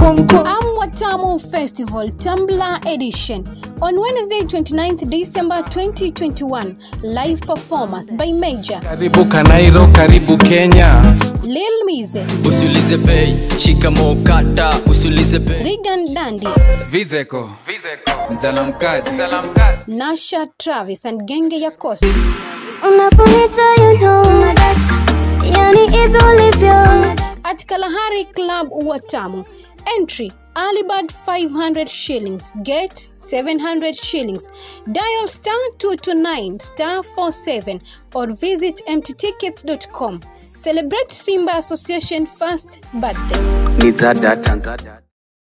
konko Amwatamu Festival Tumblr Edition on Wednesday 29th December 2021. Live performance by Major karibu kanairo karibu kenya Lil Mize, usiulize bei shikamo kata usiulize bei Regan Dandy, vizeko mzalamkazi Nasha Travis and Genge ya Coast. Unaponita you know that Yani hivyo ulivyo At Kalahari Club Watamu. Entry Alibad 500 shillings. Get 700 shillings. Dial star 229 star 47 or visit mttickets.com. Celebrate Simba Association first birthday. ni zada tanzada